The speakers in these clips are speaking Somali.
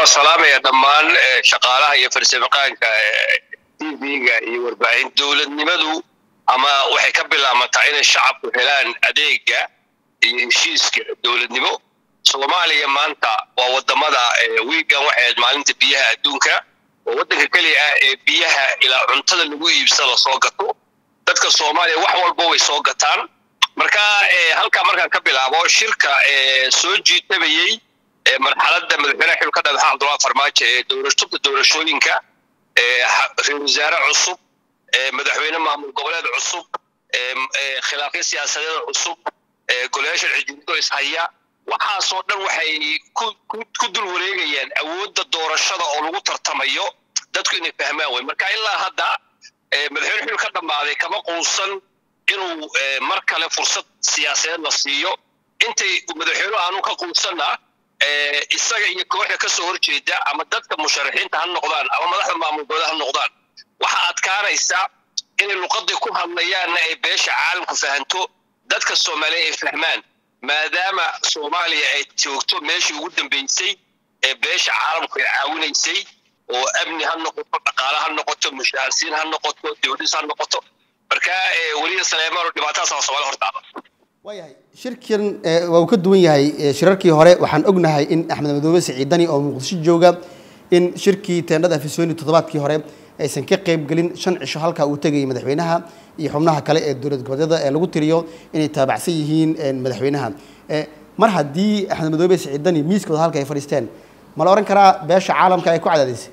waa salaamaya dhammaan shaqaalaha iyo farsamaqaanka tv-ga iyo warbaahin dowladnimadu ama waxay ka bilaamataa inay shacabku helaan adeega iyo heshiiska dowladnimo soomaaliya maanta waa wadamada wiigan waxay ahayd maalinta biyaha adduunka oo waddanka keliya ah ee biyaha ilaa cuntada lagu iibsada soo gato dadka soomaaliya wax walba way soo gataan marka halkaa markaan ka bilaabo shirka soo jiitabayey marxaladda madaxweynaha xilka dhagaxa cabdullahi farmaajo ee doorashada doorashooyinka ra-isul wasaare cusub madaxweyne maamul goboleed cusub khilaafyo siyaasadeed cusub golayaasha xijirado ishaya waxaasoo dhan waxay ku dul wareegayaan awoodda doorashada oo lagu tartamayo dadku inay fahmaan wey marka ilaa hadda madaxweyne xil ka dhammaaday kama quusan inuu mar kale fursad siyaasadeed la siiyo intay madaxweynuhu aanu ka quusanna isaga iyo kooxda ka soo horjeeda ama dadka musharaxiinta ha noqdaan ama madaxda maamulkooda ha noqdaan waxaa adkaanaysa inay luqadii ku hadlayaanna ay beesha caalamku fahanto dadka soomaaliya ay fahmaan maadaama soomaaliya ay joogto meeshii ugu dambeysay ee beesha caalamku ay caawinaysay oo amni ha noqoto dhaqaale ha noqoto mushaharsiin ha noqoto dowladis ha noqoto marka weliya saleemaano dhibaatadaasa soomaaliya hortaada waayahay shirkan waa uu ka duwan yahay shirarkii hore waxaan ognahay in axmed madoobe siciidani oo muqdisho jooga in shirkii teendhada afisoni toddobaadkii hore aysan ka qaybgelin shan cisho halkaa uu tegayay madaxweynaha iyo xubnaha kale ee dowlad goboleedyada ee lagu tiriyo inay taabacsan yihiin madaxweynaha mar haddii axmed madoobe siciidani miiskooda halka ay fadhiisteen ma la odhan karaa beesha caalamka ay ku cadaadaysay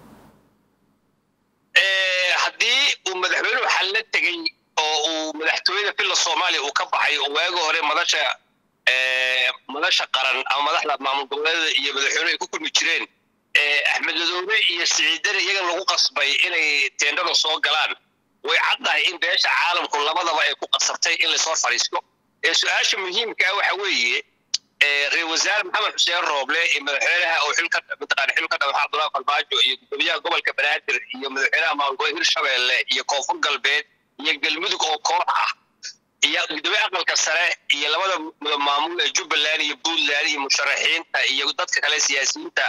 haddii uu madaxweynuhu xalla tegey oo uu madaxtooyada filla soomaaliya uu ka baxay oo waagi hore madasha madasha qaran ama madaxda maamul goboleedada iyo madaxweynuhu ay ku kulmi jireen axmed madoobe iyo siciidani iyagan lagu qasbay inay teendhada soo galaan way caddahay in beesha caalamku labadaba ay ku qasabtay in laysoo fadhiisto ee su-aasha muhiimka ah waxa weeye ra-isul wasaare maxamed xuseen rooble iyo madaxweynaha oo xilka mataqaana xilka dhagaxa cabdullahi farmaajo iyo gudoomiyaha gobolka banaadir iyo madaxweynaha maamul goboleed hirshabeelle iyo koonfur galbeed iyo galmudug oo koox ah iyo gudoomiye aqalka sare iyo labada maamul ee jubbaland iyo puntland iyo musharaxiinta iyo dadka kale siyaasiyiinta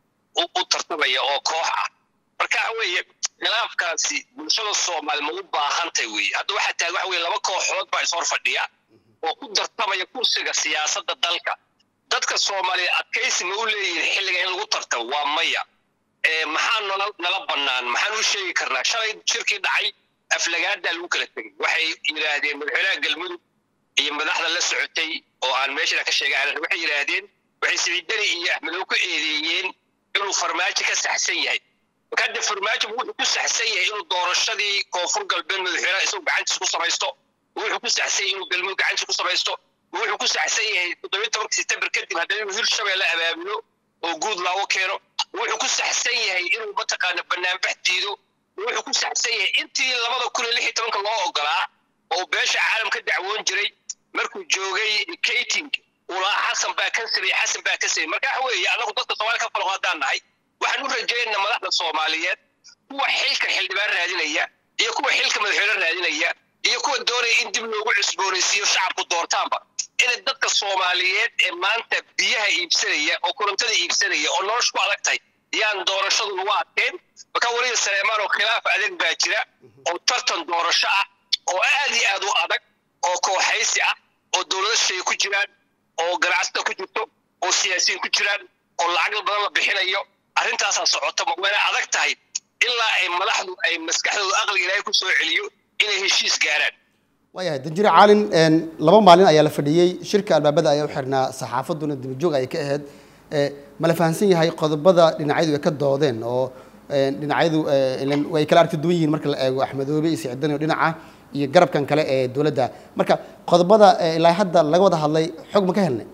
u tartamaya oo koox ah marka waxa weeye khilaafkaasi bulshada soomaali ma u baahantay weye hadda waxaa taagan waxa weye laba kooxood baa ishor fadhiya oo ku tartamaya kursiga siyaasadda dalka dadka soomaaliya adkaysi ma u leeyihin xilliga in lagu tartamo waa maya maxaa nala nala bannaan maxaan u sheegi karnaa shalay shirkii dhacay aflagaadaa lagu kala tegey waxay yidhaahdeen madaxweynaha galmudug iyo madaxda la socotay oo aan meeshana ka sheegay waxay yidhaahdeen waxay siciidani iyo axmedow ku eedeeyeen inuu farmaajo ka saxsan yahay marka hadda farmaajo wuxuu ku saxsan yahay inuu doorashadii koonfur galbeed madaxweynaha isagu gacantiisa ku samaysto wuxuu ku saxsan yahay inuu galmudug gacantiisa ku samaysto wuxuu ku saxsan yahay toddobiyi tobanka september kadib haddana inuu hirshabeelle abaabulo oo guud loogu keeno wuxuu ku saxsan yahay inuu mataqaana banaanbax diido wuxuu ku saxsan yahay intii labada kun iyo lix iyo tobanka loo ogolaa oo beesha caalam ka dacwoon jiray markuu joogay kating ulaa xasan baa ka sameyey xasan baa ka sameyey marka waxa weeye anagu dadka soomaaliya ka falqo haddaan nahay waxaan u rajaynaa madaxda soomaaliyeed kuwa xilka xildhibaan raadinaya iyo kuwa xilka madaxweyne raadinaya iyo kuwa doonaya in dib loogu cusboonaysiiyo shacabku doortaanba inay dadka soomaaliyeed ee maanta biyaha iibsanaya oo korontada iibsanaya oo nolosha ku adag tahay yaan doorashadu lagu adkeen marka weliga saleemaan oo khilaaf adag baa jira oo tartan doorasho ah oo aad iyo aad u adag oo kooxaysi ah oo dowlado shay ku jiraan oo ganacsato ku jirto oo siyaasiyiin ku jiraan oo lacag badan la bixinayo arrintaasaa socota wayna adag tahay ilaa ay madaxdu ay maskaxdooda aqliga ilaahay ku soo celiyo inay heshiis gaaraan waayahay danjire caalin laba maalin ayaa la fadhiyey shirka albaabada ayaa u xirnaa saxaafadduna dibajoog ayay ka ahayd ma la fahamsan yahay qodobada dhinacyadu ay ka doodeen oo dhinacyadu way kala arki duwan yihiin marka la eego axmedoobe iyo sicdani oo dhinaca iyo garabkan kale ee dowladda marka qodobada ilaa hadda laga wada hadlay xog ma ka helnay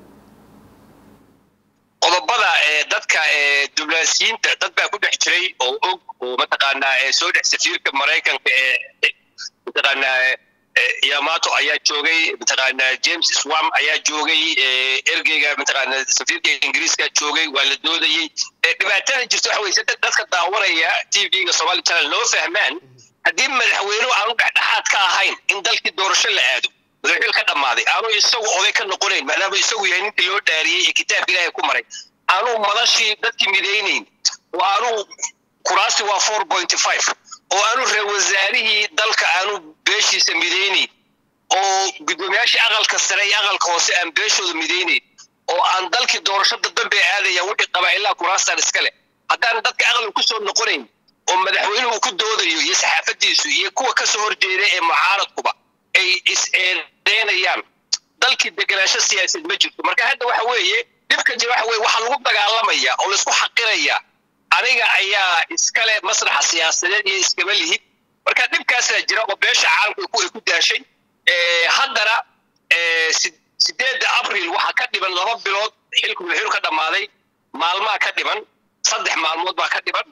qodobada dadka diblomaasiyiinta dad baa ku dhex jiray oo og oo mataqaanaa soo dhex safiirka maraykanka ee mataqaanaa yamato ayaa joogay mataqaanaa james swam ayaa joogay ergeyga mataqaanaa safiirka ingiriiska joogay waa la doodayey dhibaatada jirta waxa weye dadka daawanaya t v-ga somali channel noo fahmaan haddii madaxweynuhu aanu dhexdhexaad ka ahayn in dalkii doorasho la aado madaxweyne ka dhammaaday aanu isagu oday ka noqonayn maadaama isagu yahay ninkii loo dhaariyey ee kitaabka ilaahay ku maray aanu madashii dadkii midaynayn oo aanu kuraasti waa four point five oo aanu reer wasaarihii dalka aanu beeshiisa midaynayn oo guddoomiyaashii aqalka sare iyo aqalka hoose aan beeshooda midaynayn oo aan dalkii doorashada dambe aadaya wixii qabaa-ilaa kuraastaan iska leh haddaan dadka aqli ku soo noqonayn oo madaxweynuhu ku doodayo iyo saxaafadiisu iyo kuwa kasoo horjeeda ee mucaaradkuba ay is-eedeynayaan dalkii degenaansho siyaasadeed ma jirto marka hadda waxa weeye dhibka jira waxa weye waxaa lagu dagaalamaya oo laisku xaqiraya aniga ayaa iskale masraxa siyaasadeed iyo iskama lihid marka dhibkaasaa jira oo beesha caalamka ay ku daashay haddana sideedda abril waxaa ka dhiman laba bilood xilku madaxweynu ka dhammaaday maalmaa ka dhiman saddex maalmood baa ka dhiman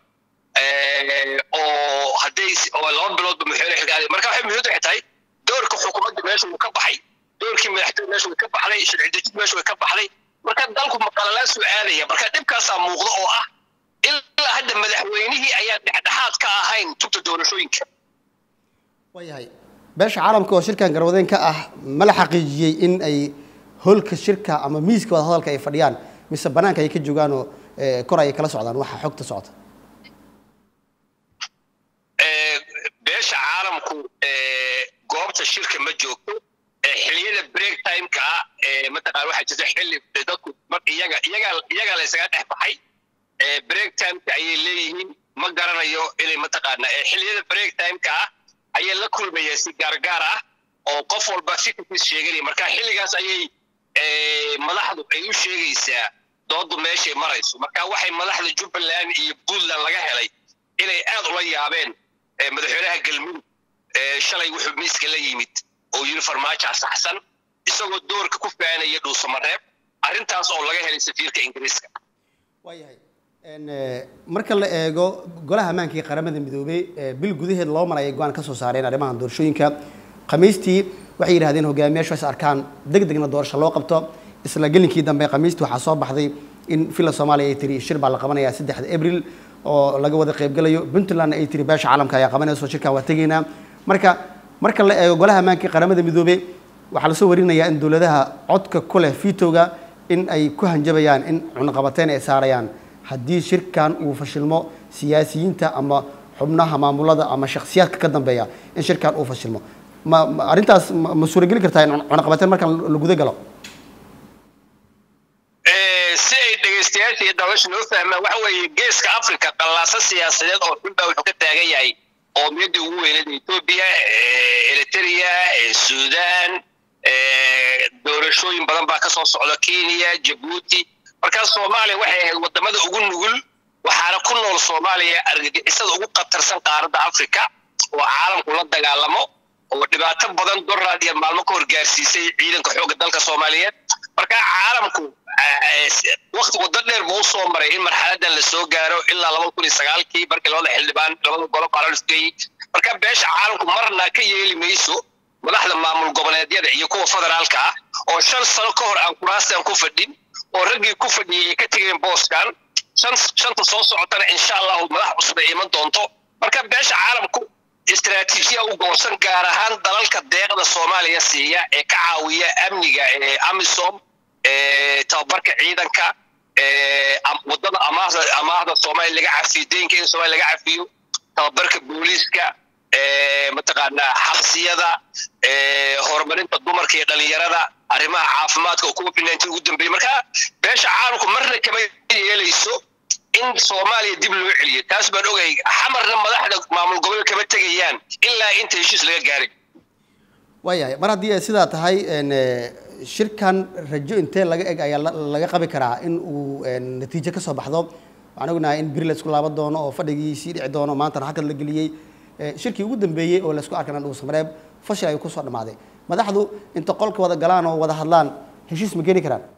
oo hadday oo laba biloodba madaxweyne xilka marka waxay muhiimadu waxay tahay doorka xukuumadda meesha uu ka baxay doorkii madaxtooyada meesha way ka baxday sharci dejid meesha way ka baxday marka dalku maqalalaan soo aadaya marka dhibkaasaa muuqda oo ah ilaa hadda madaxweynihii ayaan dhexdhexaad ka ahayn tubta doorashooyinka waayahay beesha caalamka oo shirkan garwadeen ka ah ma la xaqiijiyey in ay holka shirka ama miiska wada hadalka ay fadhiyaan mise banaanka ay ka joogaan oo kor ay kala socdaan waxa xogta socota beesha caalamku goobta shirka ma joogto xiliyada break timeka ah mataqaan waxaa jirta xilli dadku iyaga iyaga iyaga la isaga dhex baxay break timeka ayay leeyihiin ma garanayo inay mataqaana xiliyada break timeka ah ayay la kulmayeen si gaargaar ah oo qof walba fikirkiis sheeganaya marka xilligaas ayay madaxdu ay u sheegaysaa doodu meeshay marayso marka waxay madaxda jubbaland iyo puntland laga helay inay aad ula yaabeen madaxweynaha galmudug shalay wuxuu miiska la yimid oo yiri farmaajo saxsan isagoo doorka ku faanaya dhuusamareeb arrintaas oo laga helay safiirka ingiriiska waayahay marka la eego golaha ammaanka iyo qaramada midoobey bil gudaheed loo marayay go-aan ka soo saareen arrimahan doorashooyinka khamiistii waxay yidhahdeen hogaamiyaashu is arkaan deg degna doorasho loo qabto isla gelinkii dambe khamiistii waxaa soo baxday in villa soomaaliya ay tiri shir baa la qabanayaa saddexda abril oo laga wada qaybgalayo puntland ay tiri beesha caalamka ayaa qabanayso shirkan waa tegaynaa marka marka la eego golaha ammaanka iyo qaramada midoobey waxaa lasoo warinayaa in dowladaha codka ku leh vitoga in ay ku hanjabayaan in cunaqabateyn ay saarayaan haddii shirkan uu fashilmo siyaasiyiinta ama xubnaha maamulada ama shakhsiyaadka ka dambeeya in shirkan uu fashilmo ma arrintaas ma suurageli kartaa in cunaqabateyn markaan la guda galo si ay dhegaystayaasha iyo daawasha noo fahmaan waxa weeye geeska africa qallaasa siyaasadeed oo xun baa wuxuu ka taagan yahay qoomiyadii ugu weyneed etoobiya eritrea sudan doorashooyin badan baa kasoo socda kenya jabuuti markaas soomaaliya waxay ahayd wadamada ugu nugul waxaana ku nool soomaaliya argagixisada ugu khatarsan qaaradda africa oo caalamku la dagaalamo oo dhibaato badan doraad iyo maalmo ka horgaarsiisay ciidanka xoogga dalka soomaaliyeed marka caalamku wakti waddo dheer buu usoo maray in marxaladan la soo gaaro ilaa laba kun iyo sagaalkii markii labada xildhibaan labada golo baalalusgeeyey marka beesha caalamku marna ka yeeli mayso madaxda maamul goboleedyada iyo kuwa federaalka ah oo shan sano ka hor aan kuraastan ku fadhin oo raggii ku fadhiyay ay ka tegeen booskan shan shanta soo socotana insha allahu madax cusub ay iman doonto marka beesha caalamku istaraatiijiya u goorsan gaar ahaan dalalka deeqda soomaaliya siiya ee ka caawiya amniga ee amisom tababarka ciidanka wadada amaahda amaahda soomaaliya laga cafiyo deynka in soomaaliya laga cafiyo tababarka booliiska mataqaanaa xabsiyada horumarinta dumarka iyo dhalinyarada arrimaha caafimaadka oo kuwa finaanti ugu dambeeyey marka beesha caalamku marna kama yeelayso in soomaaliya dib loo celiyo taas baan ogay xamarna madaxda maamul gobol kama tegayaan ilaa inta heshiis laga gaarin waayahay mar haddii ay sidaa tahay shirkan rajo intee laga eg ayaa laga qabi karaa in uu natiijo ka soo baxdo waxaan ognahay in beri laysku laaban doono oo fadhigii sii dhici doono maantana halkan la geliyey shirkii ugu dambeeyey oo laysku arkana dhuusamareeb fashil ayuu kusoo dhammaaday madaxdu inta qolka wada galaan oo wada hadlaan heshiis ma keeni karaan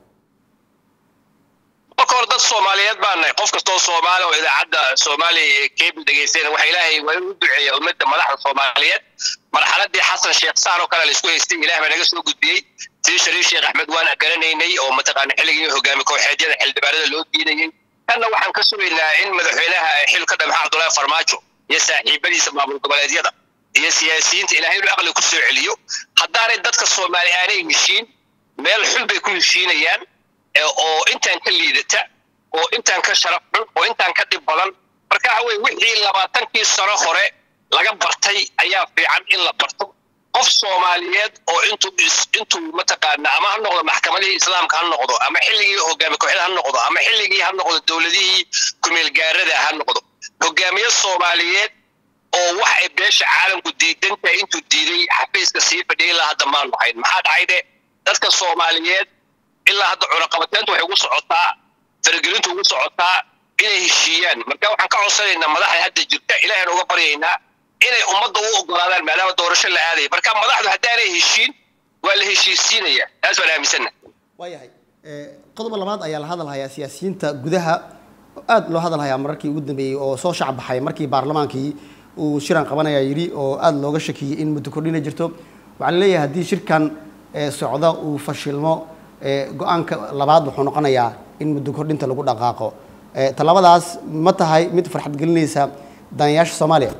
marka hore dad soomaaliyeed baa nahay qof kastoo soomaali oo idaacadda soomaaliya kebil dhegaystayna waxa ilaahay waa inuu duceeya ummadda madaxda soomaaliyeed marxaladii xasan sheekh saar oo kale la isku haystay ilaah baa naga soo gudbiyey sidii shariif sheekh axmed waan garanaynay oo mataqaana xilligii hogaami kooxeedyada xildhibaanada loo diidayey kanna waxaan ka sugaynaa in madaxweynaha xil ka dhamaxa cabdullaahi farmaajo iyo saaxiibadiisa maamul goboleedyada iyo siyaasiyiinta ilaahay inuu aqli ku soo celiyo haddaanay dadka soomaali aanay heshiin meel xun bay ku heshiinayaan oo intaan ka liidata oo intaan ka sharaf xun oo intaan ka dhib badan marka waxa weye wixii labaatankii sano hore laga bartay ayaa fiican in la barto qof soomaaliyeed oo intuu intuu mataqaana ama ha noqdo maxkamadihii islaamka ha noqdo ama xilligii hogaami kooxda ha noqdo ama xilligii ha noqdo dowladihii kumeelgaarada ha noqdo hogaamiye soomaaliyeed oo wax ay beesha caalamku diidantahay intuu diiday xafiiska sii fadhiyay ilaa hadda maanu hayn maxaa dhacay de dadka soomaaliyeed ilaa hadda cunaqabateyntu waxay ugu socotaa faragelintu ugu socotaa inay heshiiyaan marka waxaan ka codsanaynaa madaxda hadda jirta ilaahan uga baryaynaa inay ummadda u ogolaadaan maadaama doorasho la aadaya marka madaxdu haddaanay heshiin waa la heshiisiinaya taas waan aaminsana waayahay qodoba labaad ayaa la hadalhayaa siyaasiyiinta gudaha aad loo hadalhayaa mararkii ugu dambeeyey oo soo shacbaxay markii baarlamaankii uu shiran qabanaya yidhi oo aada looga shakiyey in muddo kordhina jirto waxaa la leeyahay haddii shirkan socda uu fashilmo go-aanka labaad wuxuu noqonayaa in muddo kordhinta lagu dhaqaaqo tallaabadaas ma tahay mid farxad gelinaysa daneyaasha soomaaliya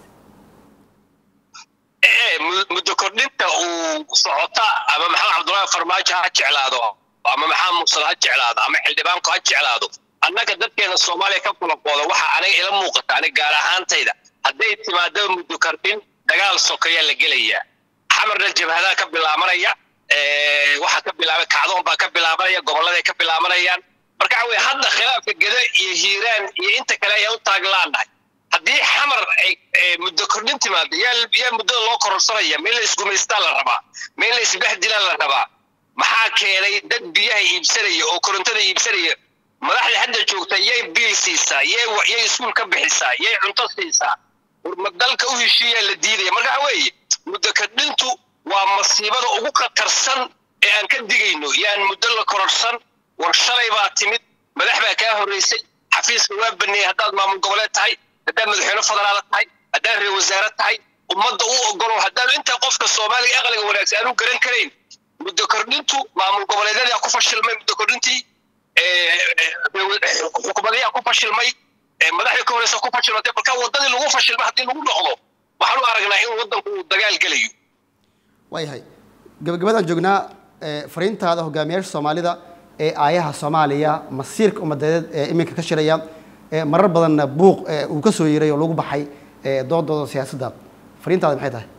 muddo kordhinta uu socota ama maxamed cabdullaahi farmaajo ha jeclaado ama maxamed mursal ha jeclaado ama xildhibaanku ha jeclaado annaga dadkeena soomaaliya ka kulaqooda waxaa aniga ila muuqata aniga gaar ahaantayda hadday timaado muddo kordhin dagaal sokeyaa la gelayaa xamarna jabhadaa ka bilaabanaya waxaa ka bilaabay kacdoon baa ka bilaabanaya gobolladay ka bilaabanayaan marka waxa weye hadda khilaafka geda iyo hiiraan iyo inta kale ayaa u taaglaanahay haddii xamar ay muddo kordhin timaado yaa yaa muddada loo kororsanaya meel la isgumaystaa la rabaa meel la isbahdilaa la rabaa maxaa keenay dad biyaha iibsanaya oo korontada iibsanaya madaxda hadda joogta yay biil siisaa yay yay iskuul ka bixisaa yay cunto siisaa ma dalka u heshiiyaa la diidaya marka waxa weeye muddo kordhintu waa masiibada ugu khatarsan ee aan ka digayno yaan muddo la kororsan war shalay baa timid madax baa kaa horreysay xafiiska waa baneeyey haddaad maamul goboleed tahay haddaad madaxweyne federaala tahay haddaad reer wasaare tahay ummadda u ogolo haddaad inta qofka soomaaliga aqliga wanaagsan aanu garan karayn muddo kordhintu maamul goboleedyada ku fashilmay muddo kordhintii xukuumadayaa ku fashilmay madaxdii ka horeysa ku fashilmatay marka waddadii lagu fashilmay haddii lagu noqdo waxaan u aragnaa in waddanku uu dagaal gelayo waayahay gabagabadaan joognaa fariintaada hogaamiyaasha soomaalida ee aayaha soomaaliya masiirka ummadeed ee iminka ka shiraya marar badanna buuq uu ka soo yeeray oo lagu baxay doodooda siyaasadda fariintaada maxay tahay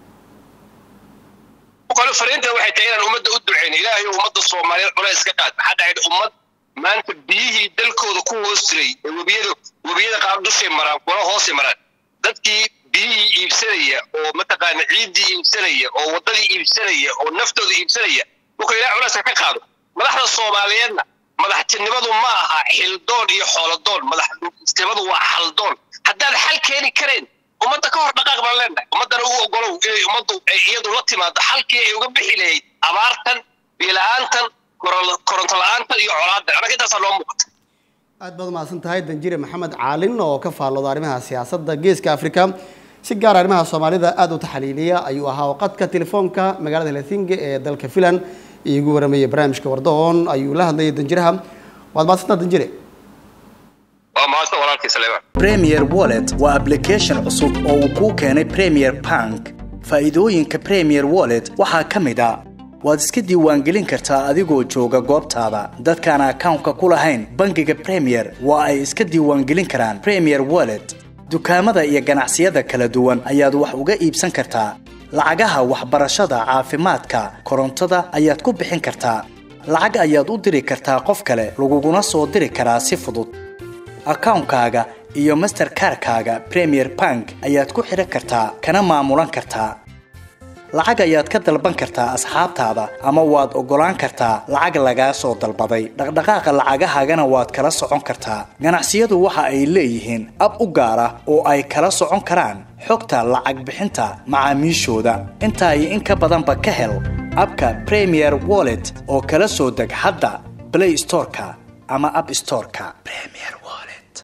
kole fariinta waxay tahay inaan ummadda u duceyno ilaahay ummadda soomaaliyeed culays ka qaad maxaa dhacay ummad maanta biyihii dalkooda ku hoos jiray ee webiyada webiyada qaar dushay maraan kuna hoosay maraan dadkii biyihii iibsanaya oo mataqaana ciiddii iibsanaya oo waddadii iibsanaya oo naftooda iibsanaya markuu ilahay culayska ka qaado madaxda soomaaliyeedna madaxtinimadu ma aha xildoon iyo xooladoon madaxtinimadu waa xaldoon haddaad xal keeni kareen ummadda ka hor dhaqaaq baan leenahay ummaddana u ogolow inay ummaddu ay iyadu la timaado xalkii ay uga bixi lahayd abaartan biyo-la-aantan koronto la-aantan iyo colaadan annaga intaasaa noo muuqata aad baad umahadsan tahay danjire maxamed caalin oo ka faallooda arrimaha siyaasadda geeska afrika si gaar arrimaha soomaalida aada u taxaliiliya ayuu ahaa waqadka telefoonka magaalada helsinki ee dalka finland iigu waramayay barnaamijka wardahoon ayuu la hadlayay danjiraha waad mahadsantaa danjire waa mahadsan walaalkii saleemaan premier wallet waa application cusub oo uu kuu keenay premier bank faa'iidooyinka premier wallet waxaa ka mid a waad iska diiwaangelin kartaa adigoo jooga goobtaada dadkaan akawnka ku lahayn bangiga premier waa ay iska diiwaangelin karaan premier wallet dukaamada iyo ganacsiyada kala duwan ayaad wax uga iibsan kartaa lacagaha waxbarashada caafimaadka korontada ayaad ku bixin kartaa lacag ayaad u diri kartaa qof kale laguguna soo diri karaa si fudud akawnkaaga iyo masterkarkaaga premier bank ayaad ku xidhan kartaa kana maamulan kartaa lacag ayaad ka dalban kartaa asxaabtaada ama waad oggolaan kartaa lacag lagaa soo dalbaday dhaqdhaqaaqa lacagahaagana waad kala socon kartaa ganacsiyadu waxa ay leeyihiin ab u gaar ah oo ay kala socon karaan xogta lacag bixinta macaamiishooda intaa iyo in ka badanba ka hel abka premier wallet oo kala soo deg hadda blay storeka ama ab storeka